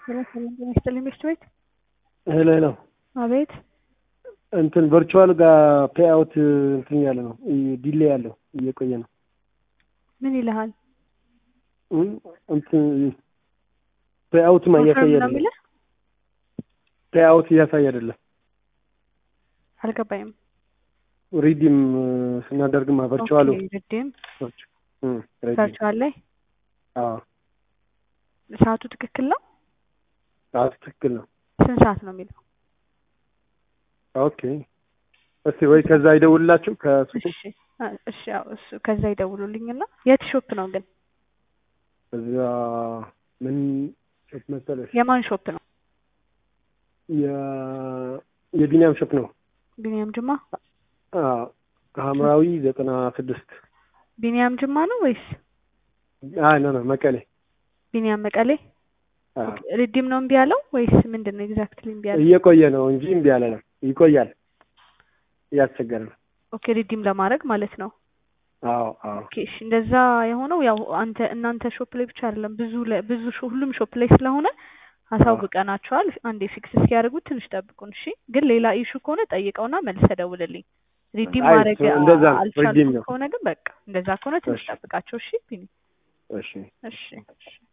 ሰላም ሰላም ጤና ይስጥልኝ ቤት ቤት ሄሎ ሄሎ አቤት እንትን ቨርቹዋል ጋር ፔአውት እንትን ያለ ነው ዲሌ ያለው እየቆየ ነው። ምን ይልሃል? እም እንትን ፔአውትማ እያሳየ ኮንፈርም ነው አይደለም። የሚልህ? ፔአውት እያሳየ አይደለም። አልገባኝም። ሪዲም ስናደርግማ ቨርቹዋሉ ኦኬ፣ ሪዲም እም ሪዲም ቨርቹዋል ላይ አዎ ሰዓቱ ትክክል ነው? አዎ ትክክል ነው። ስንት ሰዓት ነው የሚለው? ኦኬ እስቲ ወይ ከዛ ይደውልላችሁ ከሱቁ እሺ አ- እሺ ያው እሱ ከዛ ይደውሉልኝና የት ሾፕ ነው ግን? እዛ ምን ሾፕ መሰለሽ የማን ሾፕ ነው? የ- የቢኒያም ሾፕ ነው። ቢኒያም ጅማ? አዎ ሐምራዊ ዘጠና ስድስት ቢኒያም ጅማ ነው ወይስ አይ ኖ ኖ መቀሌ ቢኒያም መቀሌ? አዎ ኦኬ፣ ሪዲም ነው እምቢ ያለው ወይስ ምንድን ነው ኤግዛክትሊ እምቢ ያለው? እየቆየ ነው እንጂ እምቢ ያለ ነው። ይቆያል። እያስቸገረ ነው። ኦኬ፣ ሪዲም ለማድረግ ማለት ነው። አዎ አዎ ኦኬ እሺ፣ እንደዛ የሆነው ያው አንተ እናንተ ሾፕ ላይ ብቻ አይደለም ብዙ ለ- ብዙ ሾ- ሁሉም ሾፕ ላይ ስለሆነ አሳውቀናቸዋል። አንዴ ፊክስ እስኪያደርጉት ትንሽ ጠብቁን። እሺ፣ ግን ሌላ ኢሹ ከሆነ ጠይቀውና መልሰህ ደውልልኝ። ሪዲም አይ፣ ማድረግ እሱ እንደዛ ነው። ሪዲም አልቻልኩም ነው። ከሆነ ግን በቃ እንደዛ ከሆነ ትንሽ እሺ። ጠብቃቸው። እሺ ቢኒ። እሺ እሺ እሺ